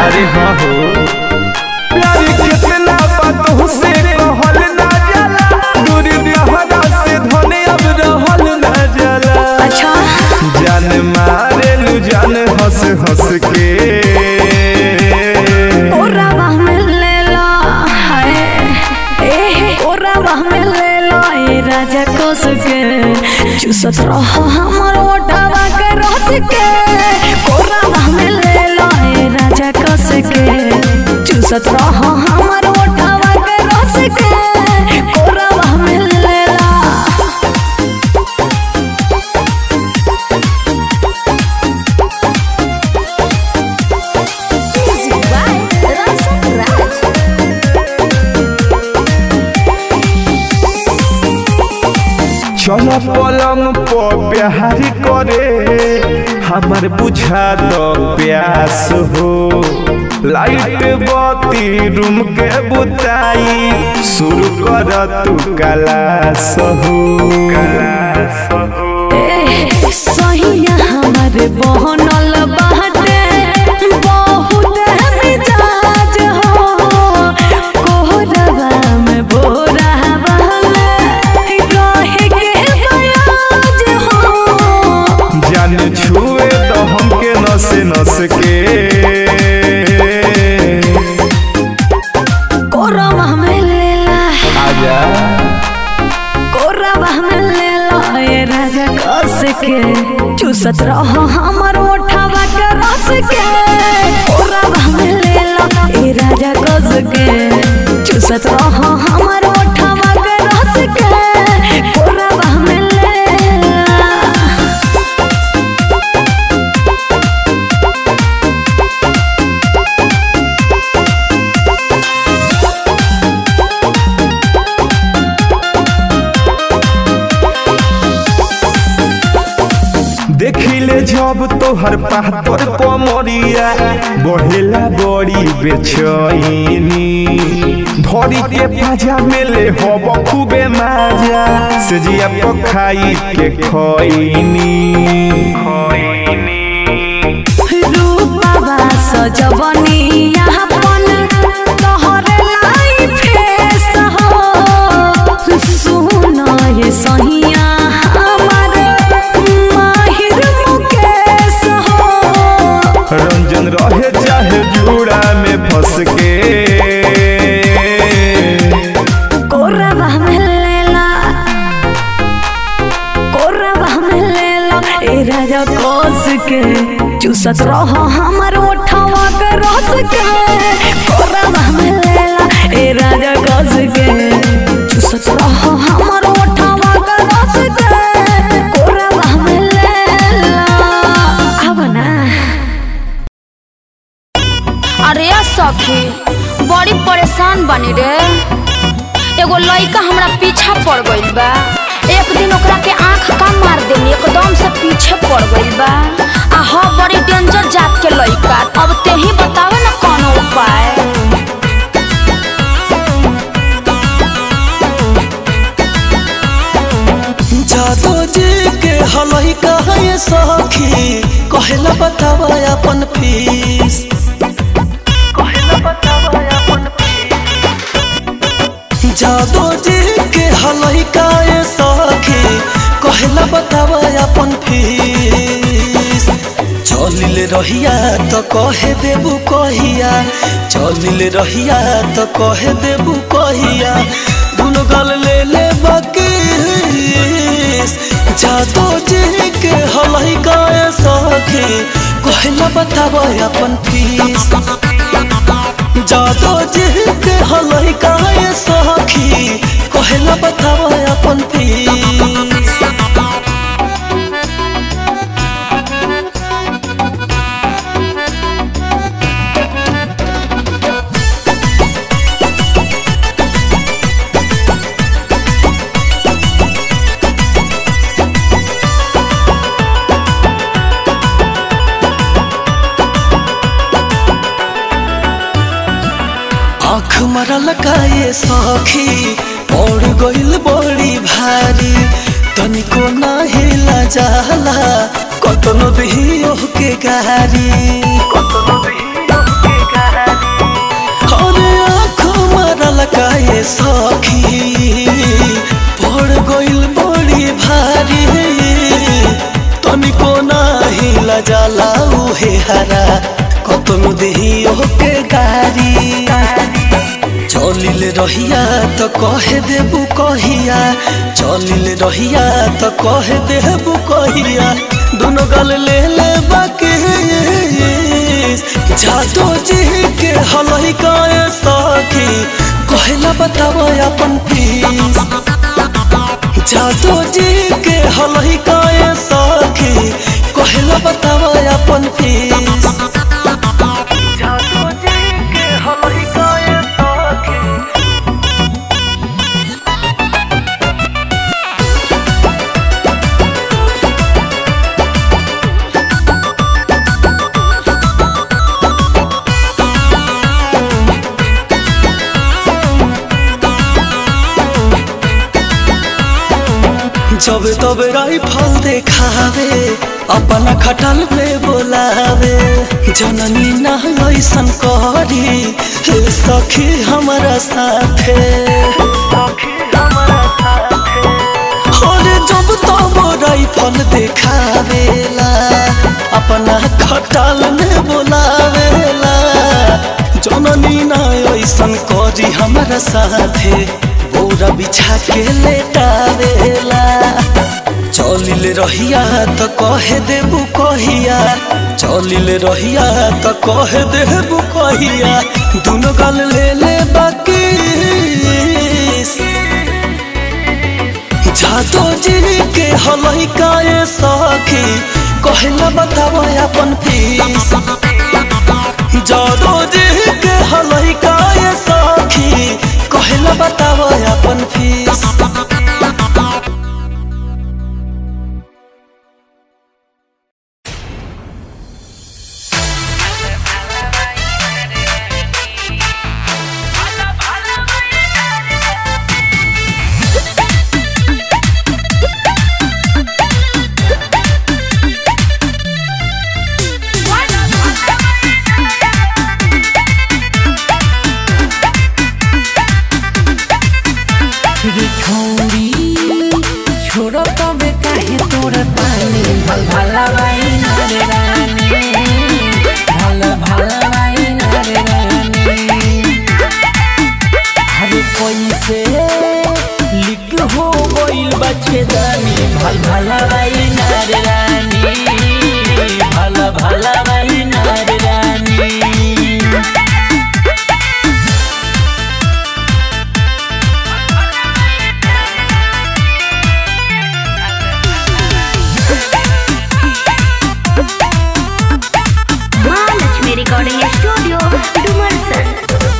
अरे हाँ हो प्यार कितना बातों से कहल ना जाला दूरी दहरा से धने अब रहल ना जाला अच्छा जान मारेलू जान हंस हंस के ओरावा में ले लो हाय ए ओरावा में ले लो ए राजा कोस के चूसत रहो हमर ओटावा के रस के ओरावा में ले लो ए राजा कोस के चूसत रहो हमर ओटावा के रस के ओरावा में ले लो Music by Rasa Raj. चल पलंग पर प्यार करे हमर बुझा दो प्यास हो लाइट बत्ती रूम के बुताई शुरू कर तू कलास हो कलास हो ए, सहिया हमर बनल बाटे बहुत मिजाज हो कोहरवा में बोरा वाला रहे के बयाज हो जान छुए तो हमके नस नस के कोरवा में लेला आजा कोरवा में लेला ए राजा कस के चूसत रहो हमर ओठवा के रस के कोरवा में लेला ए राजा कस के चूसत रहो हमर ओठवा के रस के कोरवा में लेला देखिले जब तोहर पातर पमरिया बढ़ेला बड़ी बेचैनी धरी के पाजा मेले हब खूबे माजा से जिया पखाई के खैनी रूपवा सजवनिया अपन तोहरे लाइफे सहो सुन ये सहिया हमर माहिर मुकेश हो रंजन रहे चाहे जूड़ा में फंस के कोरवा में लेला कोरवा में लेला ए राजा कोस के चूसत रहो हमर ओठवा के रस के कोरवा में लेला ए राजा कोस के चूसत रहो हमर ओठवा के रस के कोरवा में लेला अब ना अरे सखी बड़ी परेशान बनी रे एगो लइका हमरा पीछा पड़ गइल बा एक दिन ओकरा के आंख का मार देनी एकदम से पीछे पड़ गइल बा आ ह बड़ी डेंजर जात के लइका अब ते ही बतावे ना कौन उपाय जादो जी के हलई कहे सखी कहेला बतावा अपन फीस कहेला बतावा अपन जादो जी के हलई कहे सखी कहेला बतावा अपन फीस चलिल रहिया तो कहे देबू कहिया चलिल रहिया तो कहे देबू कहिया दुनो गल ले ले बाकी जादो जी के हलई गाय सखी कहला बताब अपन फीस जादो जी के हलई गाय सखी कहला बताब अपन फीस आँख मरल काये सखी पड़ गइल बड़ी भारी तनिको ना हिला जाला कतनो दिहियो के गारी कतनो दिहियो के लइका ये सखी पड़ गइल बड़ी भारी तनिको नाही लजाला उहे हरा कतनु देही ओके गारी चलिल रहिया त कहे देबू कहिया चलिल रहिया त कहे देबू कहिया दोनों गल ले ले बाकी जादो जी के हलही काए सखी कहला बताओ अपन फीस जादो जी के हलही काए सखी कहला बताओ अपन फीस जादो जी के हलही काए सखी जब तब राइफल देखावे अपना खटल पे बोलावे जननी ना ऐसन करी हे सखी हमारा साथे और जब तब राइफल देखावेला अपना खटल में बोलावेला जननी ना ऐसन करी हमारा साथे बोरा बिछा के लेटावेला चलिल रहिया त कहे देबू कहिया चलिल रहिया त कहे देबू कहिया दुनो गल ले ले बाकी जादो जी के हलही काए सखी कहला बताओ अपन फीस जादो जी के हलही काए सखी कहला बताओ अपन फीस रे छोड़ी छोड़ो तबे काहे तोर पानी भल भला बाई रे रानी भल भला बाई रे रानी अरे कैसे लिख हो गइल बच्चे दानी भल भला बाई रे रानी भल भला बाई रे रानी महालक्ष्मी रिकॉर्डिंग स्टूडियो डुमरसन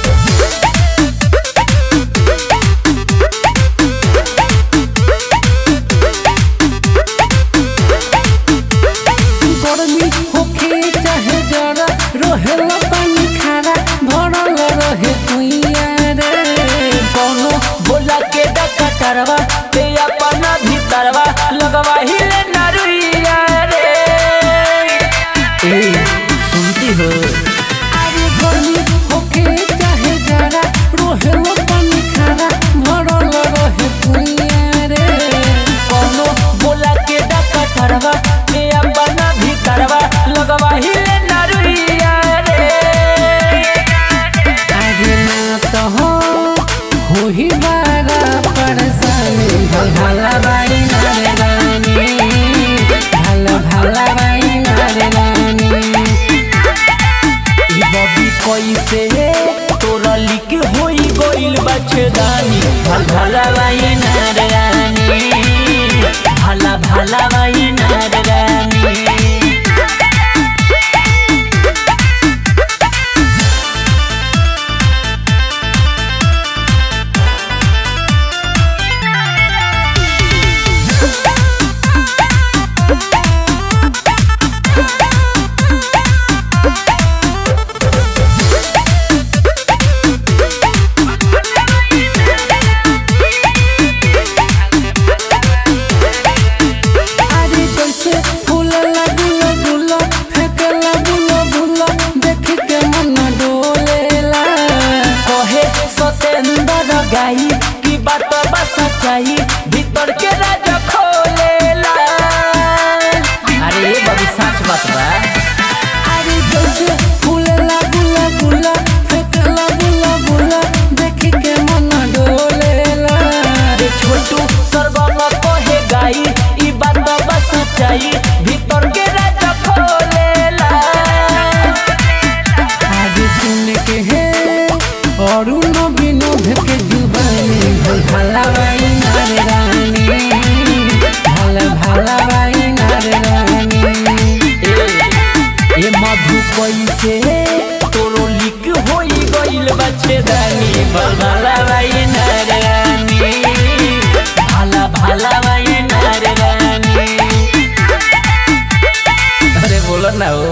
गर्मी होखे चाहे जरा रहेला पानी खारा भरल रहे कुइया रे कोनो बोला के डका करवा ते अपना भीतरवा लगवा हिले नरुइया रे ए सुनती हो अरे गर्मी होखे चाहे जरा रहेला पानी खारा भरल रहे कुइया रे कोनो बोला के डका करवा ते अपना भीतरवा लगवा हिले नरुइया रे अरे ना तो हो हो ही बारा परेशानी भल भला बाई नारे रानी कैसे तोरो लिक होई गइल बच्चे दानी भला भाई नारानी भाला भाला भाई नारानी अरे बोलो ना हो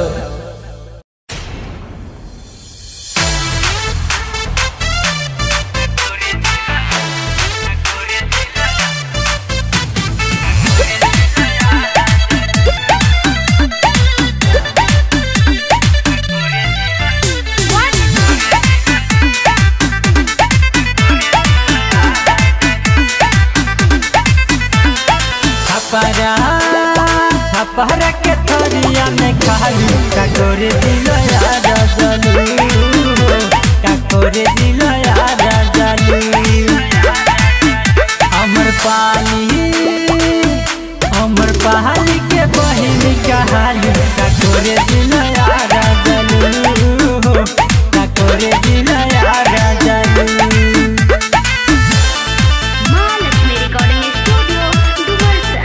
छपरा छपरा के थरिया में खालू काकोरे दिल याद जलू काकोरे दिल याद जलू अमर पाली अमर पहाड़ी के बहिन कहालू काकोरे दिल याद जलू काकोरे दिल याद जलू महालक्ष्मी रिकॉर्डिंग स्टूडियो डुमरसन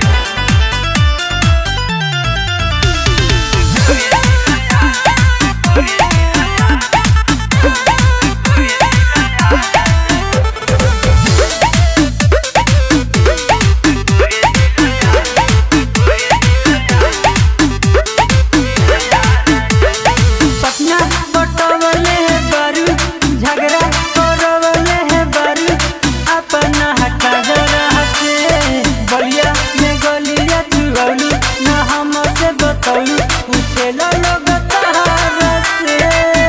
पटना बटवले है बारू झगड़ा करवले है बारू अपना हटा जरा से बलिया में गलिया चुगौलू ना हम से बतौलू पूछे लो लोग तहारा से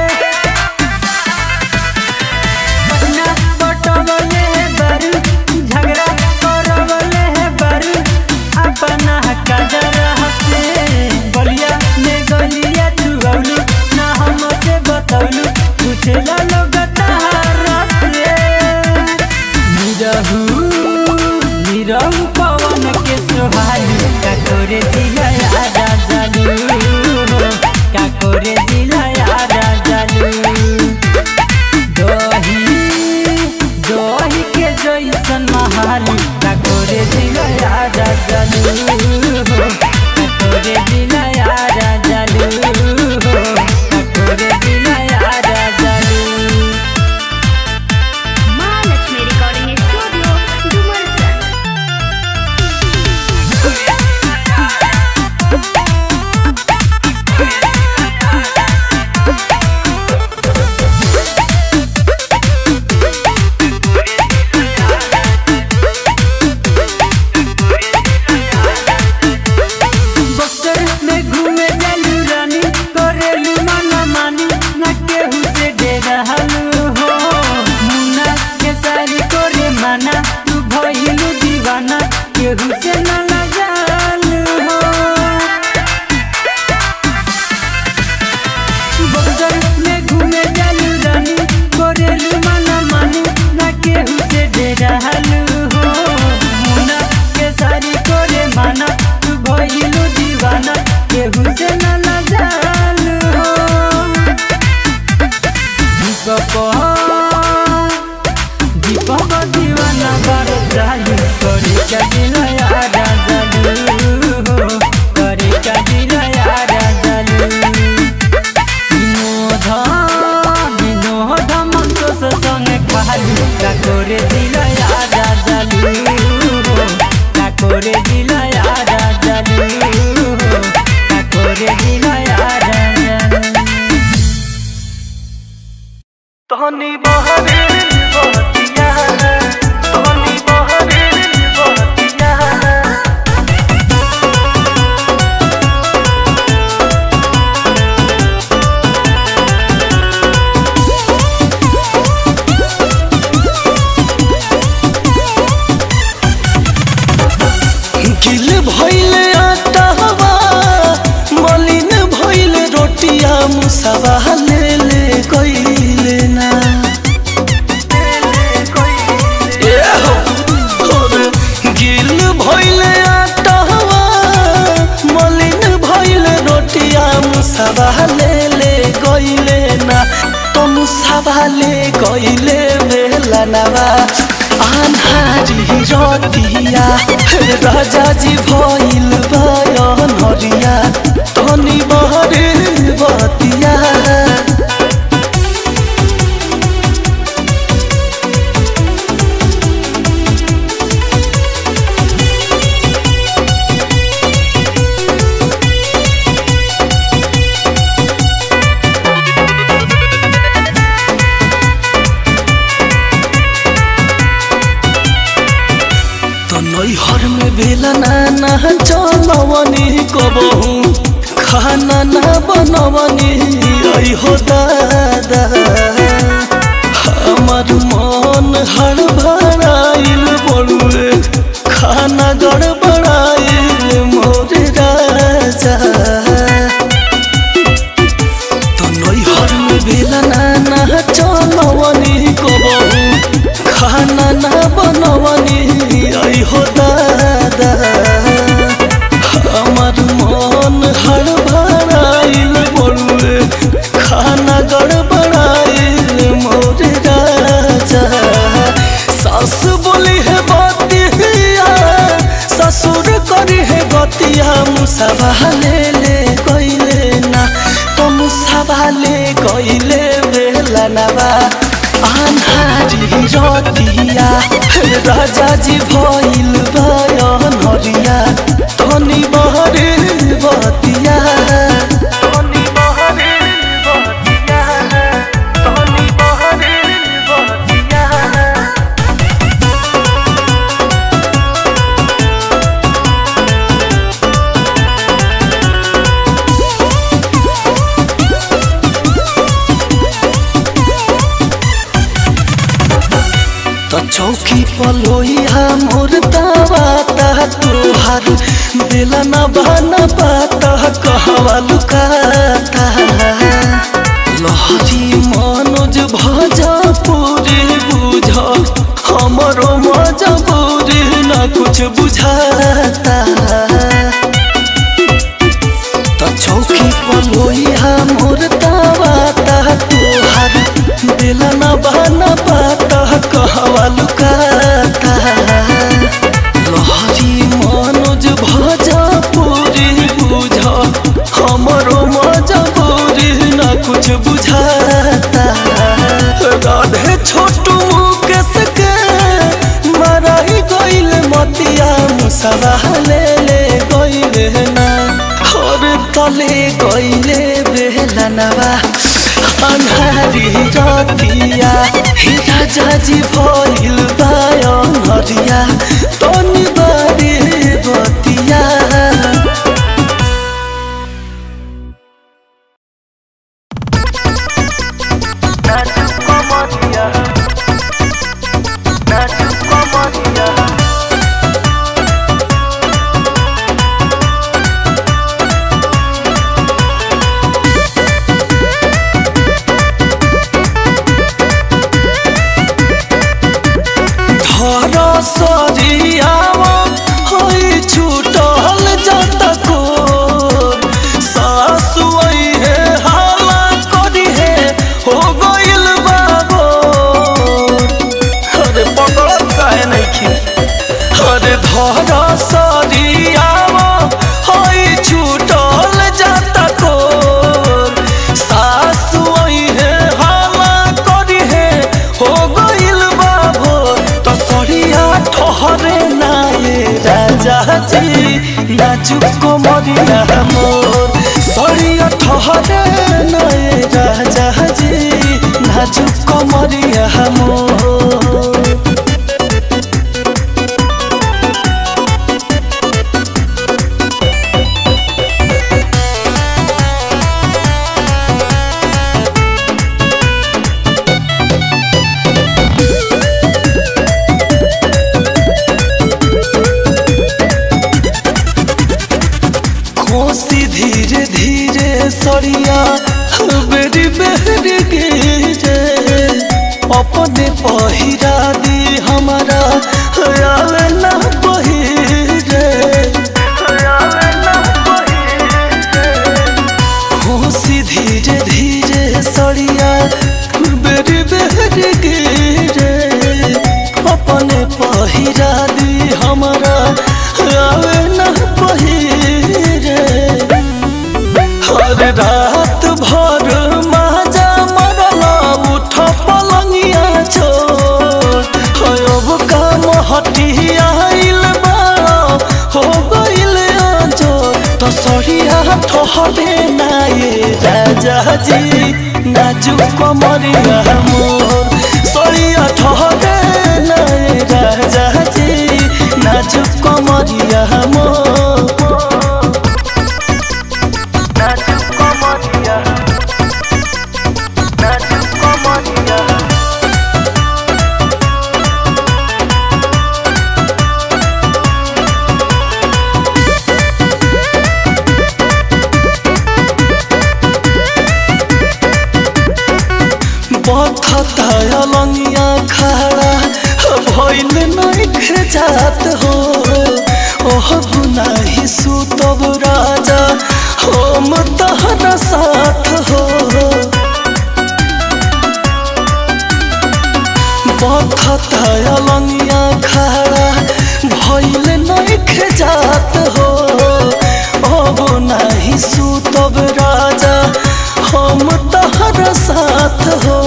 पटना बटवले है बारू झगड़ा करवले है बारू अपना हटा जरा से बलिया में गलिया चुगौलू ना हम से बतौलू पूछे लो लोग तहारा से निरहू निरहू पवन के सोहालू काकोरे जिला यादा जालू काकोरे जिला यादा जालू दही दही के जैसन महालू काकोरे जिला यादा जालू काकोरे जिला यादा जालू काकोरे जिला यादा जालू महालक्ष्मी रिकॉर्डिंग स्टूडियो डुमरसन बक्सर में घूमे जालू रानी करेलू माना मानी ना केहू से डेरालू हो मुन्ना के सारी करे माना तू भइलू दीवाना केहू से ना लगालू हो बक्सर में घूमे जालू रानी करेलू माना मानी ना केहू से डेरालू हो मुन्ना के सारी करे माना तू भइलू दीवाना केहू से ना लगालू हो दीपक दीपक दीवाना बार चालू करे का दिल यारा जालू करे का दिल यारा जालू विनोद विनोद मंतोष संगे खालू काकोरे दिल यारा जालू काकोरे दिल यारा जालू काकोरे दिल यारा जालू तहनी बहरे बहतिया तहनी बहरे बहतिया गिल भइले आटावा मलिन भइले रोटिया मुसावा ले ले गइले ना ए हो, अरे गिल भइले आटावा मलिन भइले रोटिया मुसावा ले ले गइले ना तो मुसावा ले गइले बेला नवा आन्हारी रतिया राजा जी भइल बयन हरिया तनी बहरे बतिया चलवनी कबहू खाना ना बनवनी आई हो दादा हमार मन हड़बड़ाइल बड़ुए खाना गड़बड़ाइल मोर राजा तो नैहर में बेला ना चलवनी कबहू खाना ना बनवनी आई हो दादा हमार मन हड़बड़ाइल बड़ुए खाना गड़बड़ाइल मोर राजा सास बोली है बतिया ससुर करी है गतिया मुसावा ले ले गईले ना तो मुसावा ले गईले बेला नवा आन्हारी रतिया राजा जी भइल बयन हरिया तनी बहरे बतिया तनी बहरे बतिया तनी बहरे बतिया तो चौकी पलोइया मोर दावा ता तोहार बेला न बना पाता कहवा लुकाता लहरी मनोज भजा पूरी बुझ हमरो मजबूरी न कुछ बुझाता तो चौकी पलोइया मोर दावा ता तोहार दिल न बना पाता कहवा लुकाता लहरी मनोज भजा पूरी बुझ हमरो मजबूरी न कुछ बुझाता राधे छोटू मुकेश के मराई गइल मतिया मुसवा ले ले गइले ना और तले गइले बेला नवा अन्हारी रतिया हिरा जाजी भइल बायन हरिया तनी बारी बतिया धर सरियावा होइ छुटल जतको सासु है हाला करी है हो गइल बाबो अरे पकड़त काहे नइखे अरे धर सरियावा होइ छुटल जतको सासु है हाला करी है हो गइल बाबो तो सरिया ठहरे नाये राजा जी नाचुक को मरिया मोर सरिया ठहरे नाये राजा जी नाचुक को मरिया मोर खोसी धीरे धीरे सरिया बेरी बेरी गिरे अपने पहिरा दी हमारा आल ना पहिरे खोसी धीरे धीरे सरिया बेरी बेरी गिरे अपने पहिरा दी हमारा आवे ना पहिरे हर रात भर माजा मरला उठ पलंगिया छोड़ अब काम हटियाइल बा हो गइल जो तो सरिया ठहरे ना ये राजा जी नाजुक कमरिया मोर सरिया ठहरे ना ये राजा जी नाजुक कमरिया मोर बथता अलंगिया खड़ा भइल नइखे जात हो ओह गुनाही सुतब राजा हम तहरा साथ हो बथता अलंगिया खड़ा भइल नइखे जात हो अब नाही सुतब राजा हम तहरा साथ हो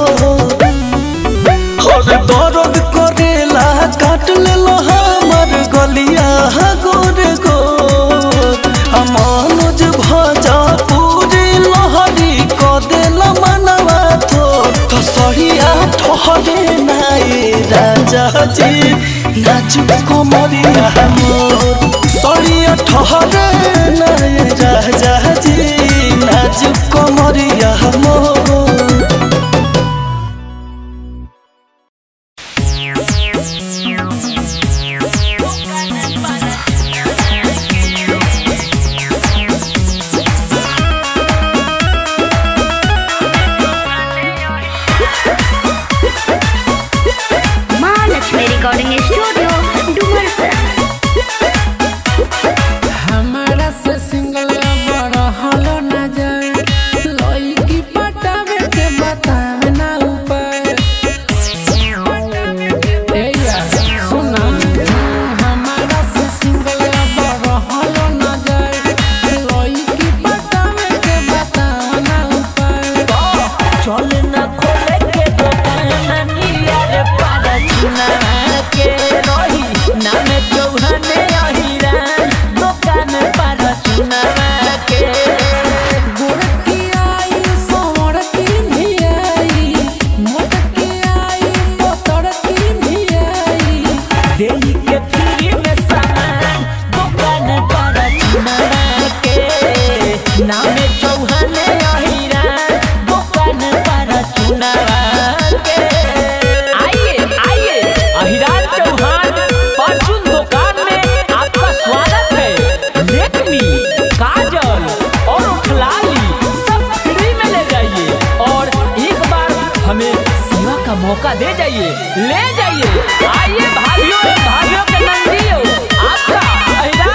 और दर्द करेला काट लेलो हमर गलिया गोर गोर मनोज भजा पूरी लहरी क देला मनवा थो तो सरिया ठहरे नाए राजा जी नाचुक कमरिया मोर सरिया ठहरे नाए राजा जी नाचुक कमरिया मोर महालक्ष्मी रिकॉर्डिंग स्टूडियो डुमरसन हमारा से सिंगल बड़ा हलो न जाए लड़की पटावे के बतावे ना ऊपर ए यार सुना हमारा से सिंगल बड़ा हलो न जाए लड़की पटावे के बतावे ना ऊपर चल न खोले के दुकान नियर पारा चुना के रही नाम चौहाने अहिरान दुकान पारा चुना के गोरकी आई सोरकी भी आई मोटकी आई पोतरकी भी आई देही के फ्री में सामान दुकान पारा चुना के नाम चौहाने अहिरान दुकान पारा चुना के आइए आइए अहिरान चौहान परचून दुकान में आपका स्वागत है लेकमी काजल और उठलाली सब फ्री में ले जाइए और एक बार हमें सेवा का मौका दे जाइए ले जाइए आइए भाइयों भाइयों के नंदियों आपका अहिरान